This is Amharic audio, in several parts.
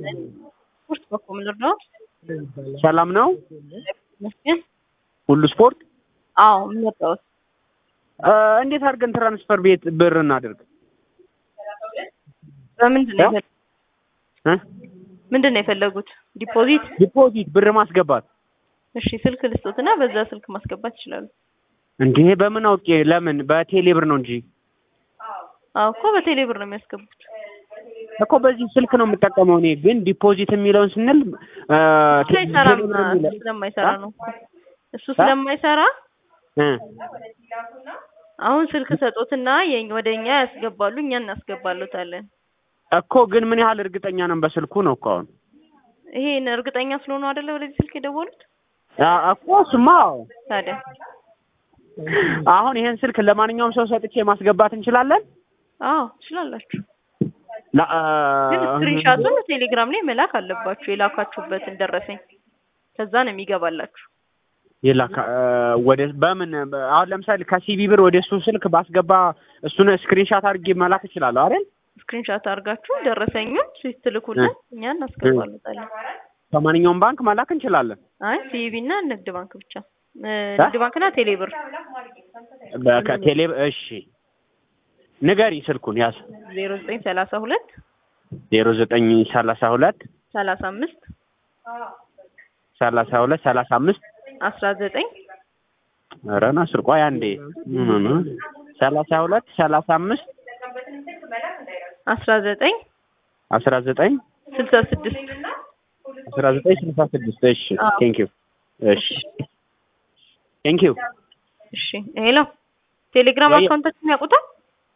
ስፖርት በኩል ልርዳው? ሰላም ነው? ይመስገን። ሁሉ ስፖርት አዎ የምወጣው እንዴት አድርገን ትራንስፈር ቤት ብር እናድርግ? በምንድን ነው እ? የፈለጉት? ምንድን ነው የፈለጉት? ዲፖዚት? ዲፖዚት ብር ማስገባት እሺ ስልክ ልስጦትና በዛ ስልክ ማስገባት ይችላሉ። እንዴ በምን አውቄ? ለምን በቴሌ ብር ነው እንጂ አዎ እኮ በቴሌ ብር ነው የሚያስገቡት። እኮ በዚህ ስልክ ነው የምጠቀመው እኔ ግን ዲፖዚት የሚለውን ስንል እ፣ እሱ አይሰራም። ቴሌ ብር የሚለው- እሱ ስለማይሰራ ነው እኮ። እሱ ስለማይሰራ እ፣ አሁን ስልክ ሰጦትና የኝ ወደ እኛ ያስገባሉ፣ እኛ እናስገባሉታለን። እኮ ግን ምን ያህል እርግጠኛ ነን በስልኩ ነው እኮ አሁን ይሄን እርግጠኛ ስለሆኑ አይደለ ወደዚህ ስልክ የደወሉት? አ፣ እኮ እሱማ አዎ። ታዲያ አሁን ይሄን ስልክ ለማንኛውም ሰው ሰጥቼ ማስገባት እንችላለን? አዎ ትችላላችሁ። ላ- አ፣ ግን ስክሪንሻቱን ቴሌግራም ላይ መላክ አለባችሁ የላካችሁበትን ደረሰኝ። ከዛ ነው የሚገባላችሁ። የላካ አ፣ ወደ በምን አሁን ለምሳሌ ከሲቢ ብር ወደ እሱ ስልክ ባስገባ እሱን ስክሪንሻት አድርጌ መላክ እችላለሁ አይደል? ስክሪንሻት አድርጋችሁ ደረሰኙን ስትልኩልን እኛ እናስገባሉታለን። ከማንኛውም ባንክ መላክ እንችላለን። አይ ሲቢ እና ንግድ ባንክ ብቻ እ፣ ንግድ ባንክና ቴሌብር በቴሌ እሺ፣ ንገሪ ስልኩን ያዝ። ዜሮ ዘጠኝ ሰላሳ ሁለት ዜሮ ዘጠኝ ሰላሳ ሁለት ሰላሳ አምስት ሰላሳ ሁለት ሰላሳ አምስት አስራ ዘጠኝ ኧረ ናስር ቆይ አንዴ ምን ነው ሰላሳ ሁለት ሰላሳ አምስት አስራ ዘጠኝ አስራ ዘጠኝ ስልሳ ስድስት አስራ ዘጠኝ ስልሳ ስድስት እሺ አዎ። ቴንክ ዩ እሺ ቴንክ ዩ እሺ ሄሎ ቴሌግራም ወይ- አካውንታችን ያውቁታል?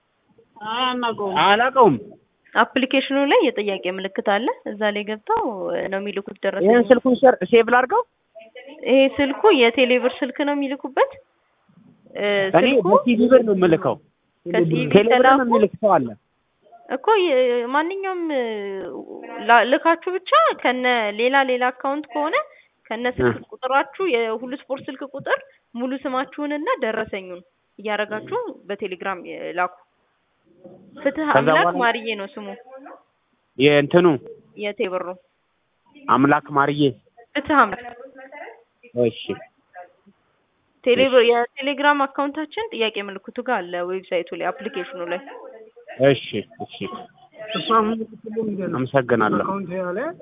አላውቀውም አፕሊኬሽኑ ላይ የጥያቄ ምልክት አለ። እዛ ላይ ገብተው እ፣ ነው የሚልኩት ደረሰኝ። ይህን ስልኩን ሸር- ሴቭ ላድርገው ይሄ ስልኩ የቴሌብር ስልክ ነው የሚልኩበት። እ፣ እኔ ስልኩ በሲቪ ብር ነው የምልከው ከሲቪ ቴሌብር ተላኩ የሚልክ ሰው አለ እኮ የ- ማንኛውም እ፣ ላ- ልካችሁ ብቻ ከነ ሌላ ሌላ አካውንት ከሆነ ከነ ስልክ ቁጥራችሁ የሁሉ ስፖርት ስልክ ቁጥር ሙሉ ስማችሁንና ደረሰኙን እያደረጋችሁ በቴሌግራም የ- ላኩ። ፍትህ ከዛ አምላክ በኋላ- ማርዬ ነው ስሙ የእንትኑ የቴብሩ አምላክ ማርዬ ፍትህ አምላክ እሺ ቴሌብር የቴሌግራም አካውንታችን ጥያቄ ምልክቱ ጋር አለ ዌብሳይቱ ላይ አፕሊኬሽኑ ላይ እሺ እሺ አመሰግናለሁ